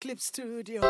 Clip Studio.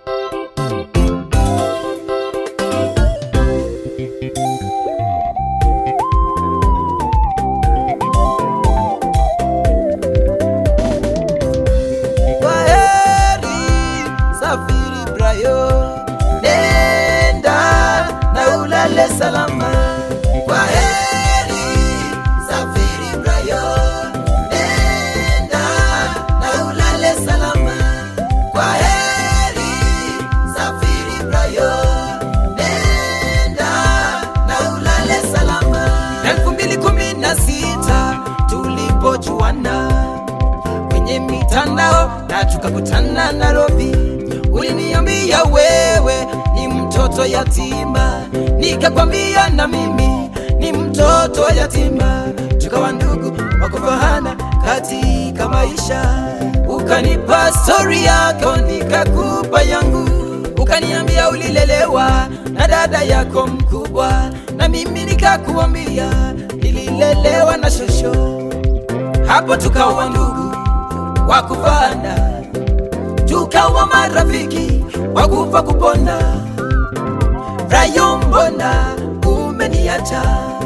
Kwaheri, safiri Brayo, nenda na ulale salama. Kwaheri, safiri Brayo, nenda na ulale salama. Kwaheri, safiri Brayo, nenda na ulale salama. elfu mbili kumi na sita tulipojuana kwenye mitandao na tukakutana Nairobi. Uliniambia wewe ni mtoto yatima, nikakwambia na mimi ni mtoto yatima, tukawa ndugu wa kufahana katika maisha. Ukanipa stori yako, nikakupa yangu, ukaniambia ulilelewa na dada yako mkubwa, na mimi nikakuambia nililelewa na shosho hapo tukawa ndugu wa kufana, tukawa marafiki wa kufa kupona. Rayo, mbona umeniacha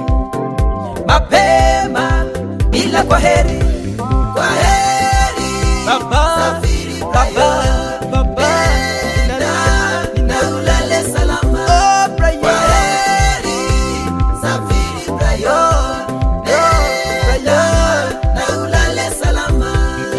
mapema bila kwa heri? Kwa heri baba, safiri baba, baba, nenda na ulale salama. Kwa heri safiri Brayo, nenda na ulale salama.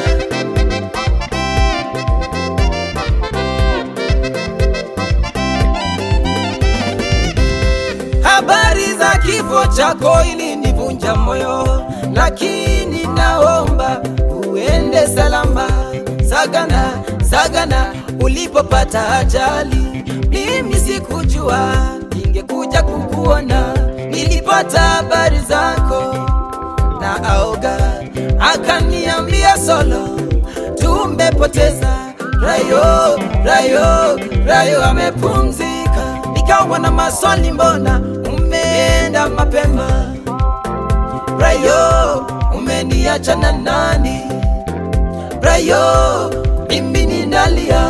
Habari za kifo chako ilinivunja moyo, lakini naomba uende salama. Sagana, Sagana, ulipopata ajali, mimi sikujua ningekuja kukuona. Nilipata habari zako na aoga, akaniambia solo, tumepoteza Rayo, Rayo, Rayo amepumzika. Nikawa na maswali, mbona umeenda mapema? Rayo, umeniacha na nani? Rayo, mimi ninalia.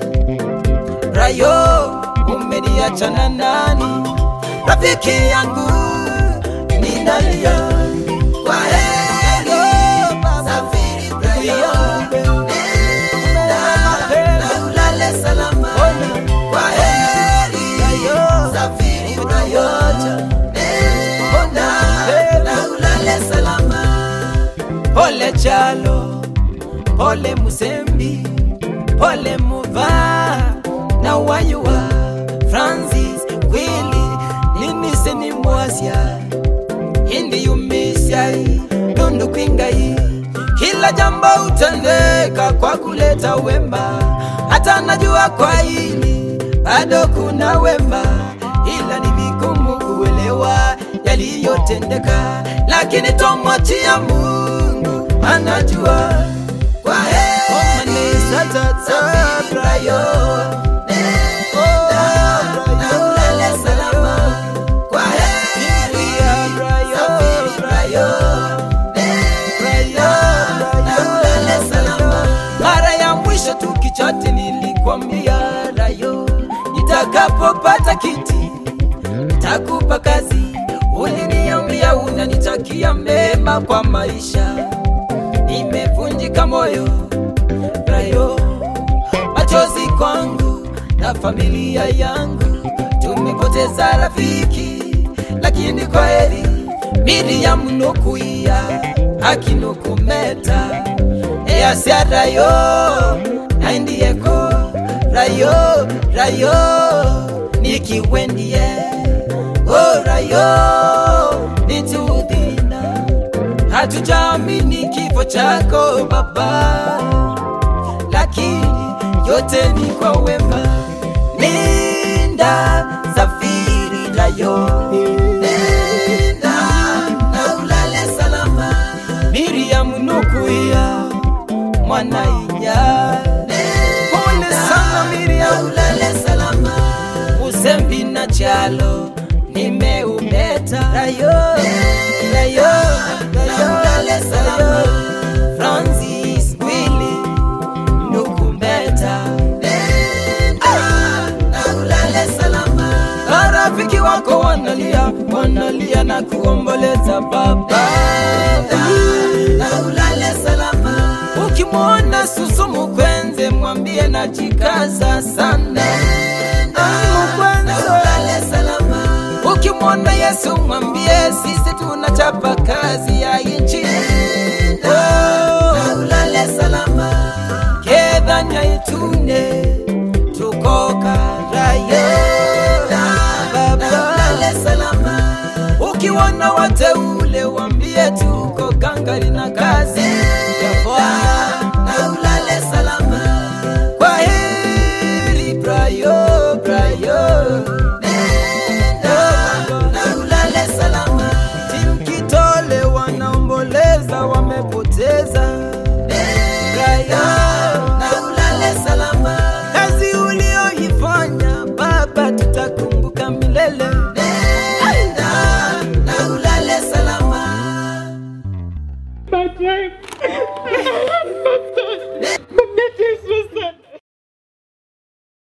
Rayo, umeniacha na nani? Rafiki yangu ninalia. Kwa heri, safiri Brayo, nenda na ulale salama. Kwa heri, safiri Brayo, nenda na ulale salama. Pole Chalo, pole Musembi, pole Muva na Wayua, Francis Willy, Linise ni Mwasia, Hindi Yumisiai, Dundu Kwingai, kila jambo utendeka kwa kuleta wema, hata najua kwa hili bado kuna wema, ila ni vigumu kuelewa yaliyotendeka, lakini tomwachia Mungu anajua. Kwa heri safiri Brayo, nenda na ulale salama. Kwa heri safiri Brayo, nenda na ulale salama. Mara ya mwisho tukichati nilikwambia Rayo, nitakapopata kiti takupa kazi. Uliniambia unanitakia mema kwa maisha, nimevunjika moyo Rayo, machozi kwangu na familia yangu, tumepoteza rafiki, lakini kwa heri Miriam nukuia akinukumeta easia Rayo naindieko Rayo Rayo nikiwendie oh Rayo nitudhina hatujaamini kifo chako baba lakini yote ni kwa wema. Nenda safiri Rayo, nenda na ulale salama. Miriam nukuia mwana inya, pole sana Miriam, ulale salama. Usembi na Chalo nimeumeta Rayo, Rayo, Rayo, ulale salama. Francis Willy nukumeta wanalia wanalia na kuomboleza baba na ulale salama ukimwona susu mukwenze mwambie najikaza sana Ah, na mukwenze ulale salama ukimwona yesu mwambie sisi tunachapa kazi ya inchi na Oh, ulale salama kedhanya itune tukokarayo na ulale salama ukiwana wateule wambie tuko gangari na kazi